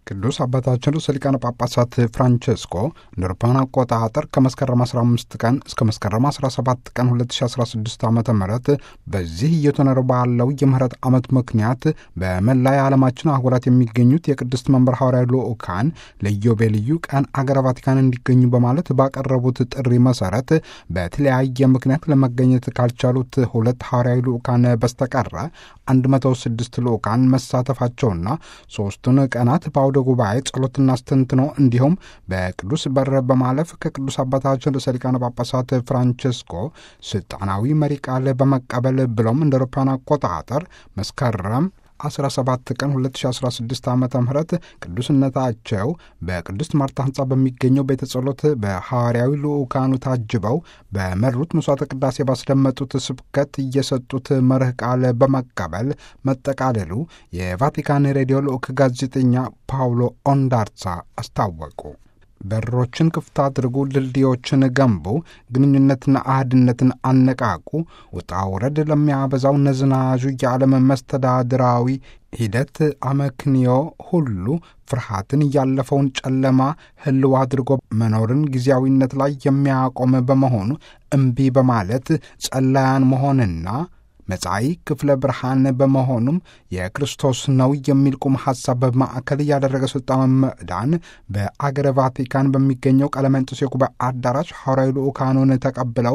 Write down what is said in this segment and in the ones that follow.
ቅዱስ አባታችን ርዕሰ ሊቃነ ጳጳሳት ፍራንቸስኮ እንደ አውሮፓውያን አቆጣጠር ከመስከረም 15 ቀን እስከ መስከረም 17 ቀን 2016 ዓ ም በዚህ እየተኖረ ባለው የምህረት ዓመት ምክንያት በመላ የዓለማችን አህጉራት የሚገኙት የቅድስት መንበር ሐዋርያዊ ልዑካን ለኢዮቤልዩ ቀን አገረ ቫቲካን እንዲገኙ በማለት ባቀረቡት ጥሪ መሰረት በተለያየ ምክንያት ለመገኘት ካልቻሉት ሁለት ሐዋርያዊ ልዑካን በስተቀረ 106 ልዑካን መሳተፋቸውና ሦስቱን ቀናት በአውደ ጉባኤ ጸሎትና አስተንትኖ እንዲሁም በቅዱስ በር በማለፍ ከቅዱስ አባታችን ርዕሰ ሊቃነ ጳጳሳት ፍራንቸስኮ ስልጣናዊ መሪ ቃል በመቀበል ብሎም እንደ አውሮፓውያን አቆጣጠር መስከረም 17 ቀን 2016 ዓ ም ቅዱስነታቸው በቅድስት ማርታ ህንፃ በሚገኘው ቤተ ጸሎት በሐዋርያዊ ልዑካኑ ታጅበው በመሩት መስዋዕተ ቅዳሴ ባስደመጡት ስብከት እየሰጡት መርህ ቃል በመቀበል መጠቃለሉ የቫቲካን ሬዲዮ ልዑክ ጋዜጠኛ ፓውሎ ኦንዳርሳ አስታወቁ። በሮችን ክፍት አድርጉ፣ ድልድዮችን ገንቡ፣ ግንኙነትና አህድነትን አነቃቁ፣ ውጣ ውረድ ለሚያበዛው ነዝናዡ የዓለም መስተዳድራዊ ሂደት አመክንዮ ሁሉ ፍርሃትን ያለፈውን ጨለማ ህልው አድርጎ መኖርን ጊዜያዊነት ላይ የሚያቆም በመሆኑ እምቢ በማለት ጸላያን መሆንና መጻኢ ክፍለ ብርሃን በመሆኑም የክርስቶስ ነው የሚል ቁም ሐሳብ በማዕከል ያደረገ ሥልጣን መዕዳን በአገረ ቫቲካን በሚገኘው ቀለመንጦስ የጉባኤ አዳራሽ ሐዋርያዊ ልዑካኑን ተቀብለው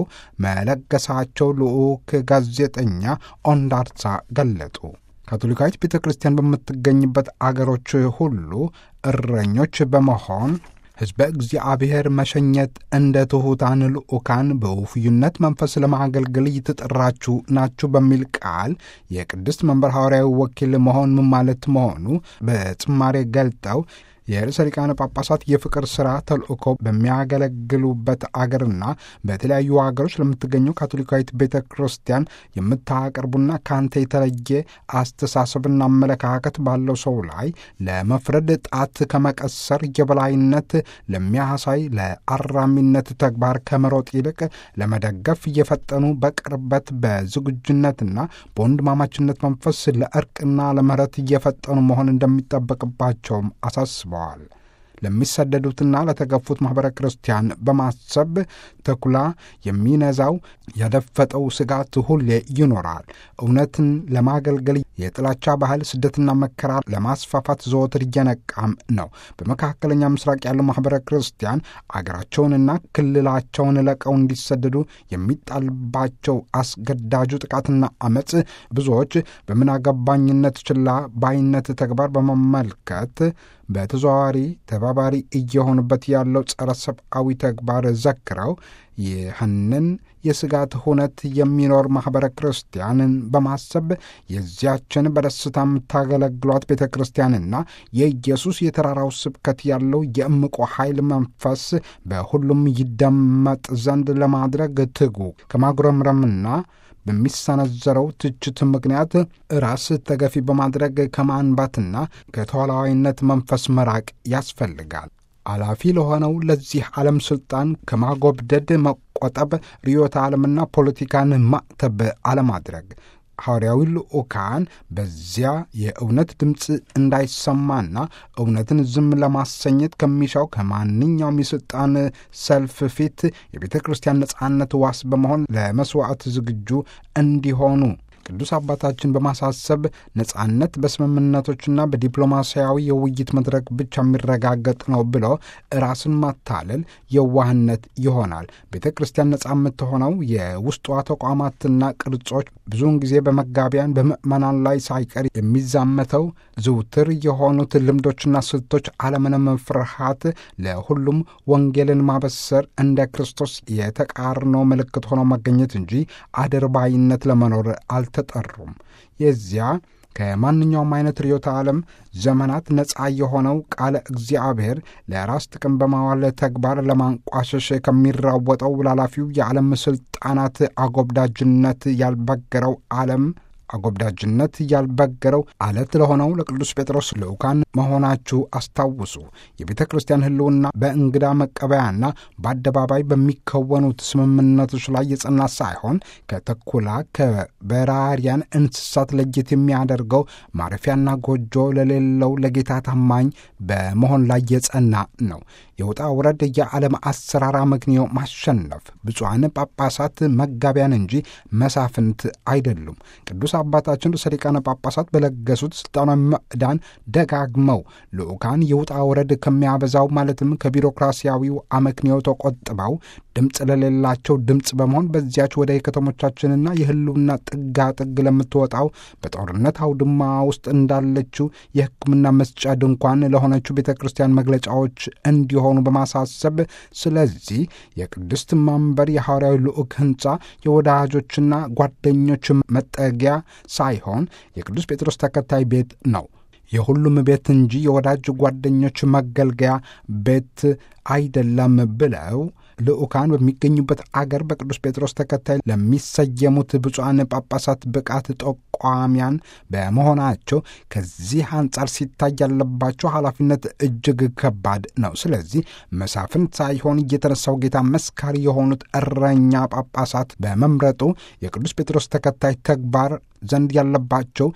መለገሳቸው ልዑክ ጋዜጠኛ ኦንዳርሳ ገለጡ። ካቶሊካዊት ቤተ ክርስቲያን በምትገኝበት አገሮች ሁሉ እረኞች በመሆን ሕዝበ እግዚአብሔር መሸኘት እንደ ትሑታን ልዑካን በውፍዩነት መንፈስ ለማገልገል እየተጠራችሁ ናችሁ በሚል ቃል የቅድስት መንበር ሐዋርያዊ ወኪል መሆን ምን ማለት መሆኑ በጭማሬ ገልጠው የርዕሰ ሊቃነ ጳጳሳት የፍቅር ሥራ ተልእኮ በሚያገለግሉበት አገርና በተለያዩ አገሮች ለምትገኘው ካቶሊካዊት ቤተ ክርስቲያን የምታቀርቡና ከአንተ የተለየ አስተሳሰብና አመለካከት ባለው ሰው ላይ ለመፍረድ ጣት ከመቀሰር የበላይነት ለሚያሳይ ለአራሚነት ተግባር ከመሮጥ ይልቅ ለመደገፍ እየፈጠኑ በቅርበት በዝግጁነትና በወንድማማችነት መንፈስ ለእርቅና ለምህረት እየፈጠኑ መሆን እንደሚጠበቅባቸውም አሳስበዋል። ለሚሰደዱትና ለተገፉት ማኅበረ ክርስቲያን በማሰብ ተኩላ የሚነዛው ያደፈጠው ስጋት ሁሌ ይኖራል። እውነትን ለማገልገል የጥላቻ ባህል፣ ስደትና መከራ ለማስፋፋት ዘወትር እየነቃም ነው። በመካከለኛ ምስራቅ ያለው ማኅበረ ክርስቲያን አገራቸውንና ክልላቸውን ለቀው እንዲሰደዱ የሚጣልባቸው አስገዳጁ ጥቃትና አመፅ ብዙዎች በምናገባኝነት ችላ ባይነት ተግባር በመመልከት በተዘዋዋሪ ተባባሪ እየሆኑበት ያለው ጸረ ሰብአዊ ተግባር ዘክረው ይህንን የስጋት ሁነት የሚኖር ማኅበረ ክርስቲያንን በማሰብ የዚያችን በደስታ የምታገለግሏት ቤተ ክርስቲያንና የኢየሱስ የተራራው ስብከት ያለው የእምቆ ኃይል መንፈስ በሁሉም ይደመጥ ዘንድ ለማድረግ ትጉ ከማጉረምረምና በሚሰነዘረው ትችት ምክንያት ራስ ተገፊ በማድረግ ከማንባትና ከተዋላዋይነት መንፈስ መራቅ ያስፈልጋል። አላፊ ለሆነው ለዚህ ዓለም ሥልጣን ከማጎብደድ መቆጠብ፣ ርዕዮተ ዓለምና ፖለቲካን ማዕተብ አለማድረግ ሐዋርያዊ ልዑካን በዚያ የእውነት ድምፅ እንዳይሰማና እውነትን ዝም ለማሰኘት ከሚሻው ከማንኛውም የሥልጣን ሰልፍ ፊት የቤተ ክርስቲያን ነጻነት ዋስ በመሆን ለመሥዋዕት ዝግጁ እንዲሆኑ ቅዱስ አባታችን በማሳሰብ ነጻነት በስምምነቶችና በዲፕሎማሲያዊ የውይይት መድረክ ብቻ የሚረጋገጥ ነው ብሎ ራስን ማታለል የዋህነት ይሆናል። ቤተ ክርስቲያን ነጻ የምትሆነው የውስጧ ተቋማትና ቅርጾች ብዙውን ጊዜ በመጋቢያን በምዕመናን ላይ ሳይቀር የሚዛመተው ዝውትር የሆኑት ልምዶችና ስልቶች አለምንም ፍርሃት ለሁሉም ወንጌልን ማበሰር እንደ ክርስቶስ የተቃርኖ ምልክት ሆኖ መገኘት እንጂ አድርባይነት ለመኖር አልተጠሩም። የዚያ ከማንኛውም አይነት ርዕዮተ ዓለም ዘመናት ነፃ የሆነው ቃለ እግዚአብሔር ለራስ ጥቅም በማዋል ተግባር ለማንቋሸሽ ከሚራወጠው ላላፊው የዓለም ሥልጣናት አጎብዳጅነት ያልበገረው ዓለም አጎብዳጅነት ያልበገረው አለት ለሆነው ለቅዱስ ጴጥሮስ ልዑካን መሆናችሁ አስታውሱ። የቤተ ክርስቲያን ሕልውና በእንግዳ መቀበያና በአደባባይ በሚከወኑት ስምምነቶች ላይ የጸና ሳይሆን ከተኩላ ከበራሪያን እንስሳት ለየት የሚያደርገው ማረፊያና ጎጆ ለሌለው ለጌታ ታማኝ በመሆን ላይ የጸና ነው። የውጣ ውረድ የዓለም አሰራር አመክንዮ ማሸነፍ ብፁዓን ጳጳሳት መጋቢያን እንጂ መሳፍንት አይደሉም። ቅዱስ አባታችን ርዕሰ ሊቃነ ጳጳሳት በለገሱት ስልጣናዊ ምዕዳን ደጋግመው ልዑካን የውጣ ውረድ ከሚያበዛው ማለትም ከቢሮክራሲያዊው አመክንዮ ተቆጥበው ድምፅ ለሌላቸው ድምፅ በመሆን በዚያች ወደ የከተሞቻችንና የህልውና ጥጋ ጥግ ለምትወጣው በጦርነት አውድማ ውስጥ እንዳለችው የሕክምና መስጫ ድንኳን ለሆነችው ቤተ ክርስቲያን መግለጫዎች እንዲሆኑ በማሳሰብ ስለዚህ የቅድስት ማንበር የሐዋርያዊ ልዑክ ሕንፃ የወዳጆችና ጓደኞች መጠጊያ ሳይሆን የቅዱስ ጴጥሮስ ተከታይ ቤት ነው። የሁሉም ቤት እንጂ የወዳጅ ጓደኞች መገልገያ ቤት አይደለም ብለው ልዑካን በሚገኙበት አገር በቅዱስ ጴጥሮስ ተከታይ ለሚሰየሙት ብፁዓን ጳጳሳት ብቃት ጠቋሚያን በመሆናቸው ከዚህ አንጻር ሲታይ ያለባቸው ኃላፊነት እጅግ ከባድ ነው። ስለዚህ መሳፍንት ሳይሆን እየተነሳው ጌታ መስካሪ የሆኑት እረኛ ጳጳሳት በመምረጡ የቅዱስ ጴጥሮስ ተከታይ ተግባር ዘንድ ያለባቸው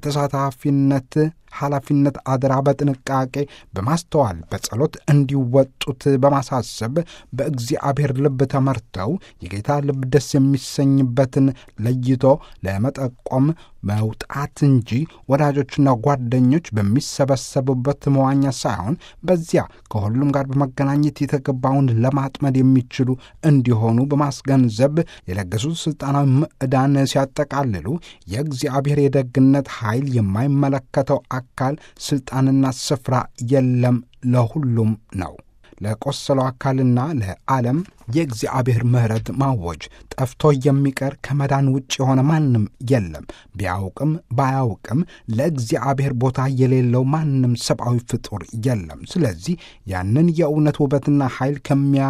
የተሳታፊነት ኃላፊነት አደራ በጥንቃቄ በማስተዋል በጸሎት እንዲወጡት በማሳሰብ በእግዚአብሔር ልብ ተመርተው የጌታ ልብ ደስ የሚሰኝበትን ለይቶ ለመጠቆም መውጣት እንጂ ወዳጆችና ጓደኞች በሚሰበሰቡበት መዋኛ ሳይሆን በዚያ ከሁሉም ጋር በመገናኘት የተገባውን ለማጥመድ የሚችሉ እንዲሆኑ በማስገንዘብ የለገሱት ስልጣናዊ ምዕዳን ሲያጠቃልሉ የእግዚአብሔር የደግነት ኃይል የማይመለከተው አካል ስልጣንና ስፍራ የለም፣ ለሁሉም ነው። ለቆሰለው አካልና ለዓለም የእግዚአብሔር ምሕረት ማወጅ ጠፍቶ የሚቀር ከመዳን ውጭ የሆነ ማንም የለም። ቢያውቅም ባያውቅም ለእግዚአብሔር ቦታ የሌለው ማንም ሰብአዊ ፍጡር የለም። ስለዚህ ያንን የእውነት ውበትና ኃይል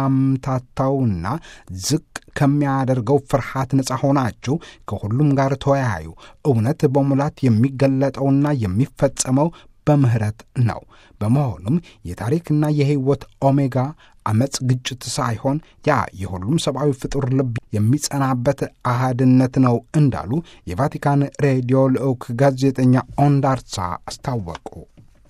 ከሚያምታታውና ዝቅ ከሚያደርገው ፍርሃት ነፃ ሆናችሁ ከሁሉም ጋር ተወያዩ። እውነት በሙላት የሚገለጠውና የሚፈጸመው በምህረት ነው። በመሆኑም የታሪክና የሕይወት ኦሜጋ አመፅ፣ ግጭት ሳይሆን ያ የሁሉም ሰብአዊ ፍጡር ልብ የሚጸናበት አህድነት ነው እንዳሉ የቫቲካን ሬዲዮ ልዑክ ጋዜጠኛ ኦንዳርሳ አስታወቁ።